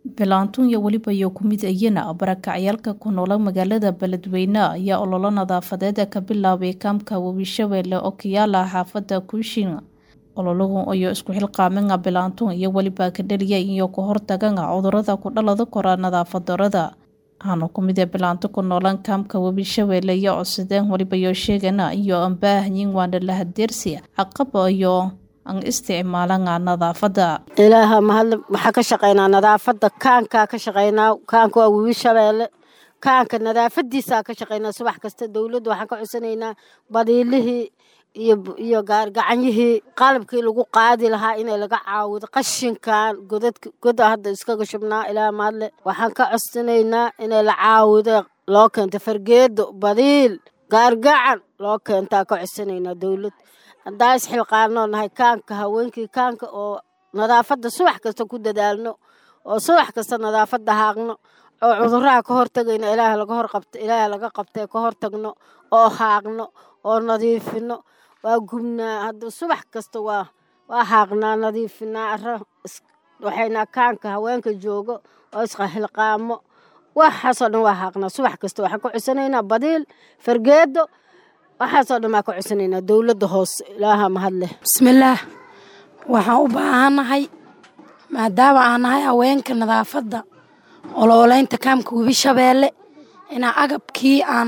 Bilaantuun iyo weliba iyo ku mid ayana barakacyaalka ku noola magaalada Beledweyne ayaa ololo nadaafadeed ka bilaabay kaamka Webi Shabeelle oo ku yaala xaafadda Kuushin. Ololuhu ayaa isku xilqaamin bilaantuun iyo weliba ka dhaliya iyo ka hortagan cudurrada ku dhalada kora nadaafad darrada. Waxaana ku mid ah bilaanto ku noolan kaamka Webi Shabeelle iyo codsadeen weliba iyo sheegana iyo aan baahanyiin waana la hadeersi caqaba iyo aan isticmaalan nadaafadda. ilaaha mahadle waxaa ka shaqaynaa nadaafadda kaankaa ka shaqaynaa kaanka waa webi shabeelle kaanka nadaafadiisaa ka shaqaynaa subax kasta dowladda waxaan ka codsanaynaa badiilihii iyo iyo gaargacanyihii qalabkii lagu qaadi lahaa inay laga caawido qashinkan godadka goda hadda iskaga shubnaa ilaaha mahadle waxaan ka codsanaynaa inay la caawido loo keento fargeedo badiil gaargacan loo keentaa ka codsanaynaa dowlad haddaa isxilqaanoo nahay kaanka haweenkii kaanka oo nadaafadda subax kasta ku dadaalno oo subax kasta nadaafadda haaqno oo cudurraha ka hortagayno ilaaha laga horqabto ilaaha laga qabtee ka hortagno oo haaqno oo nadiifino waa gubnaa hadda subax kasta waa waa haaqnaa nadiifinaa ara waxaynaa kaanka haweenka joogo oo isxilqaamo waxaasoo dhan waa haaqnaa subax kasta waxaan ka codsanaynaa badiil fargeedo waxaasoo dhan baa ka codsanaynaa dowladda hoose ilaaha mahadleh bismillaah waxaan u baahannahay maadaama aan nahay haweenka nadaafadda olooleynta kaamka webi shabeelle inaan agabkii aan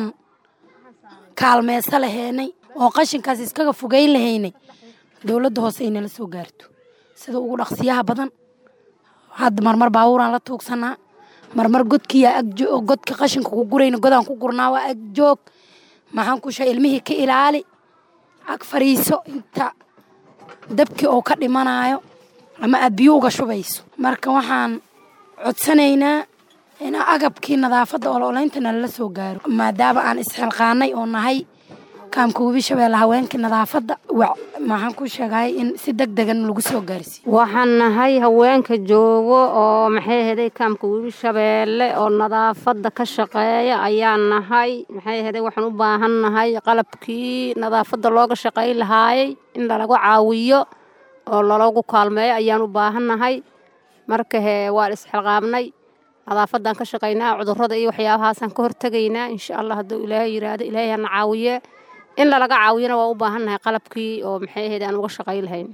kaalmeyso lahaynay oo qashinkaas iskaga fogeyn lahaynay dowladda hoose ay nala soo gaarto sida ugu dhaqsiyaha badan hadda marmar baabuuraan la tuugsanaa marmar godkiiyaa agjo godka qashinka ku gurayna godaan ku gurnaa waa agjoog maxaan ku shaa ilmihii ka ilaali ag fariiso inta dabkii oo ka dhimanayo ama aad biyo uga shubayso marka waxaan codsanaynaa inaa agabkii nadaafadda olooleynta nalala soo gaaro maadaama aan isxilqaanay oo nahay kaamka webi shabeelle haweenkii nadaafadda maxaan ku sheegay in si deg degan lagu soo gaarsiiyo waxaan nahay haweenka joogo oo maxay ahaday kaamka webi shabeelle oo nadaafadda ka shaqeeya ayaan nahay maxay ahaday waxaan u baahan nahay qalabkii nadaafadda looga shaqayn lahaayay in lalagu caawiyo oo lalagu kaalmeeyo ayaan u baahan nahay marka hee waan isxilqaabnay nadaafaddaan ka shaqaynaa cudurrada iyo waxyaabahaasaan ka hortegaynaa insha allah hadduu ilaahay yidhaahdo ilaahay hana caawiye in lalaga caawiyana waa u baahan nahay qalabkii oo maxay ahayd aan uga shaqayn lahayn